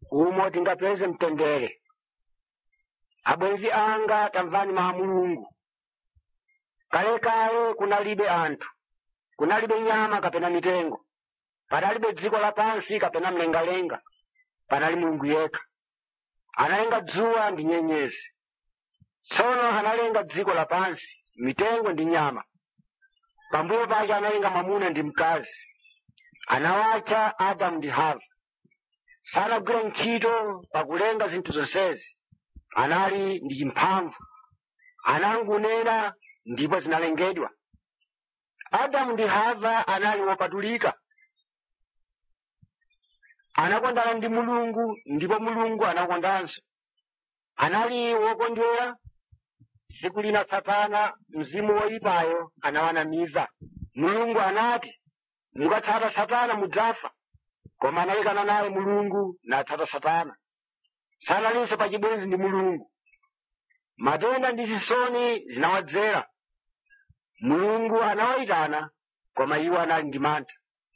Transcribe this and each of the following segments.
umo tingapeze mtendere abwenzi anga tamvani mawu a mulungu kalekale kunalibe anthu kunalibe nyama kapena mitengo panalibe dziko lapansi kapena mlengalenga panali mulungu yekha analenga dzuwa ndi nyenyezi tsono analenga dziko lapansi mitengo ndi nyama pambuyo pake analenga mwamuna ndi mkazi anawatcha adamu ndi hava sanagwira ntchito pakulenga zinthu zonsezi anali ndi chimphamvu anangunena ndipo zinalengedwa adamu ndi hava anali wopatulika anakondana ndi mulungu ndipo mulungu anakondanso anali wokondwera tsiku lina satana mzimu woyipayo anawanamiza mulungu anati mukatsata satana mudzafa koma anayikana naye mulungu natsata satana sanalinso pachibwenzi ndi mulungu matenda ndi zisoni zinawadzera mulungu anawayitana koma iwo anali ndi mantha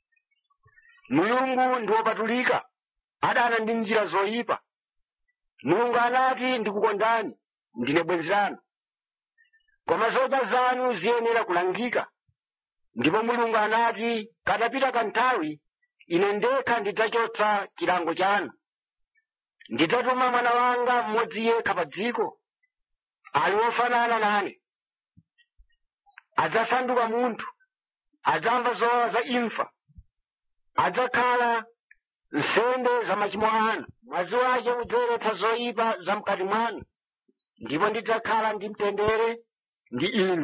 mulungu ndi wopatulika adana ndi njira zoyipa mulungu anati ndikukondani ndine bwenzi lanu koma zodya zanu ziyenera kulangika ndipo mulungu anati kadapita kanthawi ine ndekha ndidzachotsa chilango chanu ndidzatuma mwana wanga mmodzi yekha pa dziko ali wofanana nane adzasanduka munthu adzamva zowawa za imfa adzakhala nsembe za machimo anu mwazi wake udzayeretsa zoyipa za mkati mwanu ndipo ndidzakhala ndi mtendere ndi inu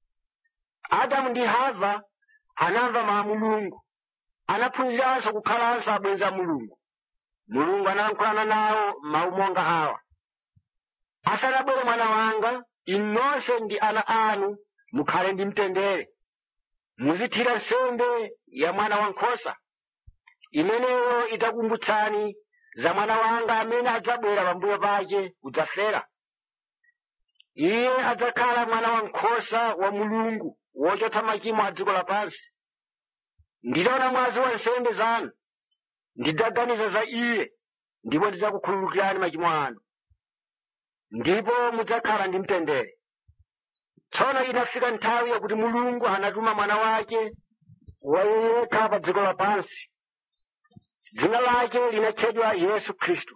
adamu ndi hava anamva mawu a mulungu anaphunziranso kukhalanso abwenzi a mulungu mulungu analankhulana nawo mawu monga awa asanabwere mwana wanga inu nonse ndi ana anu mukhale ndi mtendere muzithira nsembe ya mwana wankhosa imeneyo idzakumbutsani za mwana wanga amene adzabwera pambuyo pake kudzafera iye adzakhala mwana wankhosa wa mulungu wochotsa machimo a dziko lapansi nditaona mwazi wa nsembe zanu ndidzaganiza za iye ndipo ndidzakukhululukirani machimo anu ndipo mudzakhala ndi mtendere tsono inafika nthawi yakuti mulungu anatuma mwana wake wayekha pa dziko lapansi dzina lake linatchedwa yesu khristu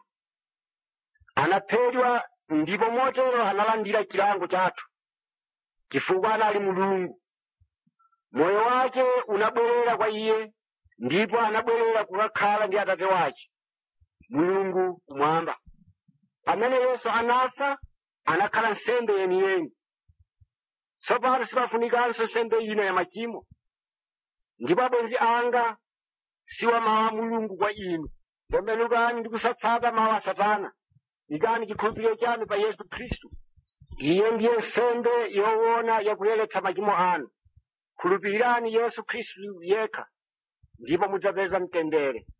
anaphedwa ndipo motero analandira chilango chathu chifukwa anali mulungu moyo wake unabwerera kwa iye ndipo anabwerera kukakhala ndi atate wake mulungu kumwamba pamene yesu anafa anakhala nsembe yeniyeni tsopano sipafunikanso nsembe ina ya machimo ndipo abwenzi anga siwa mawu a mulungu kwa inu tembenukani ndi kusatsata mawu a satana ikani chikhulupiriro chanu pa yesu khristu iye ndiye nsembe yoona yakuyeretsa machimo anu khulupirirani yesu khristu yekha ndipo mudzapeza mtendere